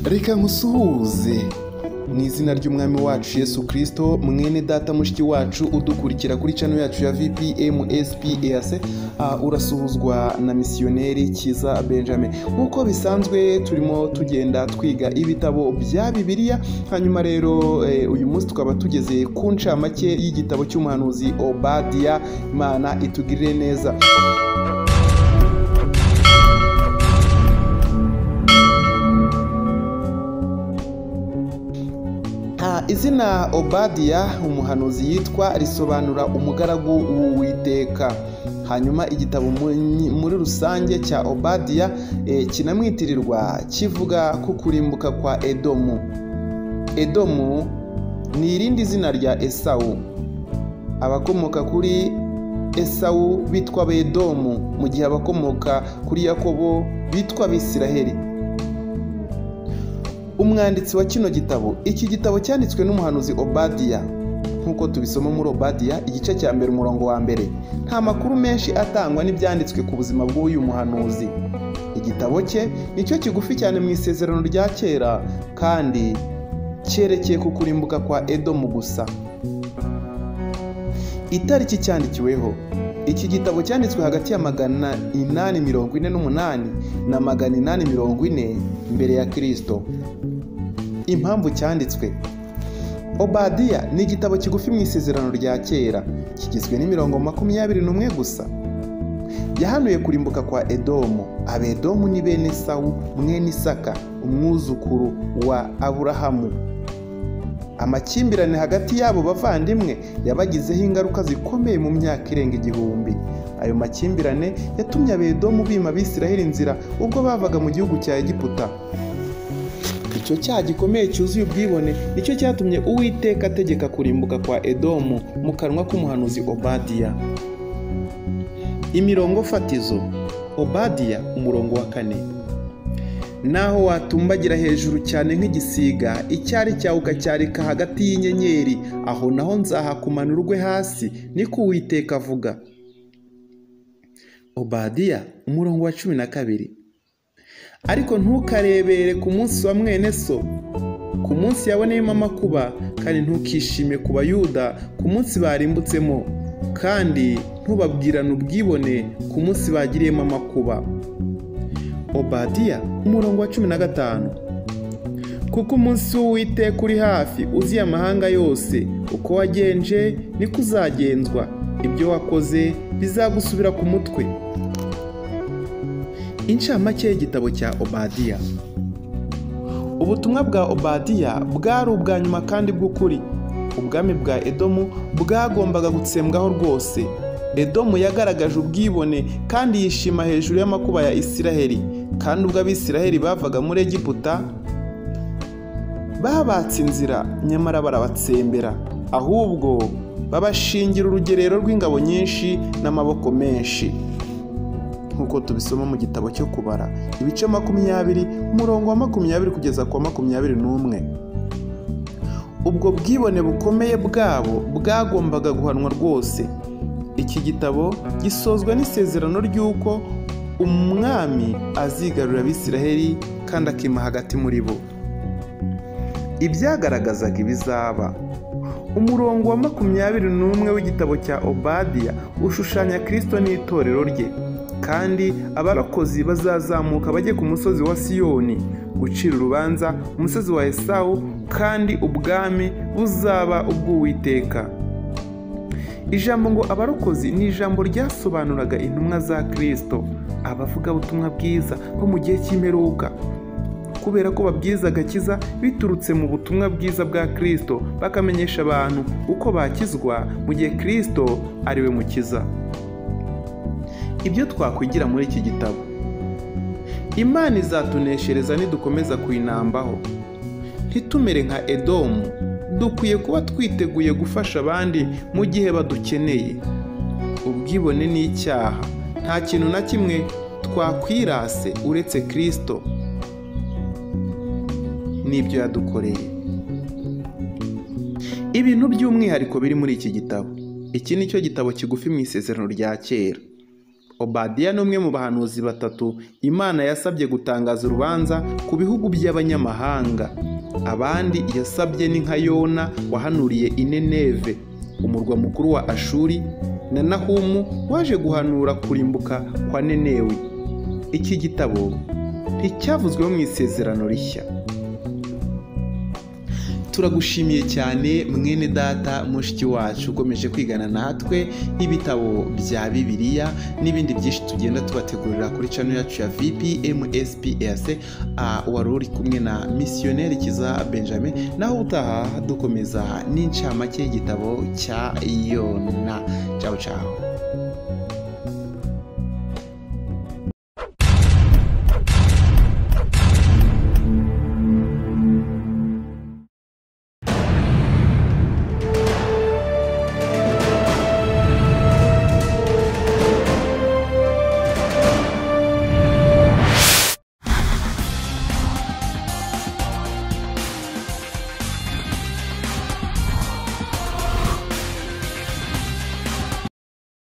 reka musuhuze mu izina ry'umwami wacu yesu kirisito mwene data mushiki wacu udukurikira kuri cano yacu ya vpmspac urasuhuzwa na misiyoneri kiza benjamin nk'uko bisanzwe turimo tugenda twiga ibitabo bya bibiliya hanyuma rero eh, uyu munsi tukaba tugeze ku ncamake y'igitabo cy'umuhanuzi obadiya imana itugirire neza Ah, izina obadiya umuhanuzi yitwa risobanura umugaragu w'uwiteka hanyuma igitabo mu- muri rusange cya obadiya eh, kinamwitirirwa kivuga ku kurimbuka kwa edomu edomu ni irindi zina rya esawu abakomoka kuri esawu bitwa bedomu mu gihe abakomoka kuri yakobo bitwa abisiraheli umwanditsi wa kino gitabo iki gitabo cyanditswe n'umuhanuzi obadiya nk'uko tubisoma muri obadiya igice cya mbere umurongo wa mbere nta makuru menshi atangwa n'ibyanditswe ku buzima bw'uyu muhanuzi igitabo cye nicyo kigufi cyane mu isezerano rya kera kandi cyerekeye ku kurimbuka kwa edomu gusa itariki cyandikiweho iki gitabo cyanditswe hagati ya magana inani mirongo ine n'umunani na magana inani mirongo ine mbere ya kirisito impamvu cyanditswe obadiya ni igitabo kigufi mu isezerano rya kera kigizwe n'imirongo makumyabiri n'umwe gusa yahanuye kurimbuka kwa edomu abedomu ni bene sawu mwene isaka umwuzukuru wa aburahamu amakimbirane hagati y'abo bavandimwe yabagizeho ingaruka zikomeye mu myaka irenga igihumbi ayo makimbirane yatumye abedomu bima abisiraheli inzira ubwo bavaga mu gihugu cya egiputa icyo cyaha gikomeye cyuzuye ubwibone nicyo cyatumye uwiteka ategeka kurimbuka kwa edomu mu kanwa k'umuhanuzi obadiya imirongo fatizo obadiya umurongo wa kane naho watumbagira hejuru cyane nk'igisiga icyari cyawe ukacyarika hagati y'inyenyeri aho naho nzahakumanura ugwe hasi niko uwiteka avuga obadiya umurongo wa cumi na kabiri ariko ntukarebere ku munsi wa mwene so ku munsi yaboneyemo amakuba kandi ntukishime ku bayuda ku munsi barimbutsemo kandi ntubabwirane ubwibone ku munsi bagiriyemo amakuba obadiya umurongo wa cumi na gatanu kuko umunsi w'uwiteka uri hafi uziye amahanga yose uko wagenje niko uzagenzwa ibyo wakoze bizagusubira ku mutwe incamake y'igitabo cya obadiya ubutumwa bwa obadiya bwari ubwa nyuma kandi bw'ukuri ubwami bwa edomu bwagombaga gutsembwaho rwose edomu yagaragaje ubwibone kandi yishima hejuru y'amakuba ya isiraheli kandi ubwo abisiraheli bavaga muri egiputa babatse inzira nyamara barabatsembera ahubwo babashingira urugerero rw'ingabo nyinshi n'amaboko menshi nk'uko tubisoma mu gitabo cyo kubara ibice makumyabiri umurongo wa makumyabiri kugeza ku wa makumyabiri n'umwe ubwo bwibone bukomeye bwabo bwagombaga guhanwa rwose iki gitabo gisozwa n'isezerano ry'uko umwami azigarurira abisiraheli kandi akima hagati muri bo ibyagaragazaga ibizaba umurongo wa makumyabiri n'umwe w'igitabo cya obadiya ushushanya kirisito n'itorero rye kandi abarokozi bazazamuka bajye ku musozi wa siyoni gucira urubanza umusozi wa esawu kandi ubwami buzaba ubw'uwiteka ijambo ngo abarokozi ni ijambo ryasobanuraga intumwa za kirisito abavugabutumwa bwiza bo mu gihe cy'imperuka kubera ko babwiza agakiza biturutse mu butumwa bwiza bwa kirisito bakamenyesha abantu uko bakizwa mu gihe kirisito ariwe mukiza ibyo twakwigira muri iki gitabo imana izatuneshereza nidukomeza kuyinambaho ntitumere nka edomu dukwiye kuba twiteguye gufasha abandi mu gihe badukeneye ubwibone ni icyaha nta kintu na kimwe twakwirase uretse kirisito n'ibyo yadukoreye ibintu by'umwihariko biri muri iki gitabo iki ni cyo gitabo kigufi mu isezerano rya kera obadiya ni umwe mu bahanuzi batatu imana yasabye gutangaza urubanza ku bihugu by'abanyamahanga abandi yasabye ni nka yona wahanuriye ineneve umurwa mukuru wa ashuri na nahumu waje guhanura kurimbuka kwa nenewe iki gitabo nticyavuzweho mu isezerano rishya turagushimiye cyane mwene data mushiki wacu ukomeje kwigana natwe ibitabo bya bibiliya n'ibindi byinshi tugenda tubategurira kuri channel yacu ya vpmsps wari uri kumwe na misiyoneri kiza benjamin naho utaha dukomeza n'incamake y'igitabo cya yona cawu cawu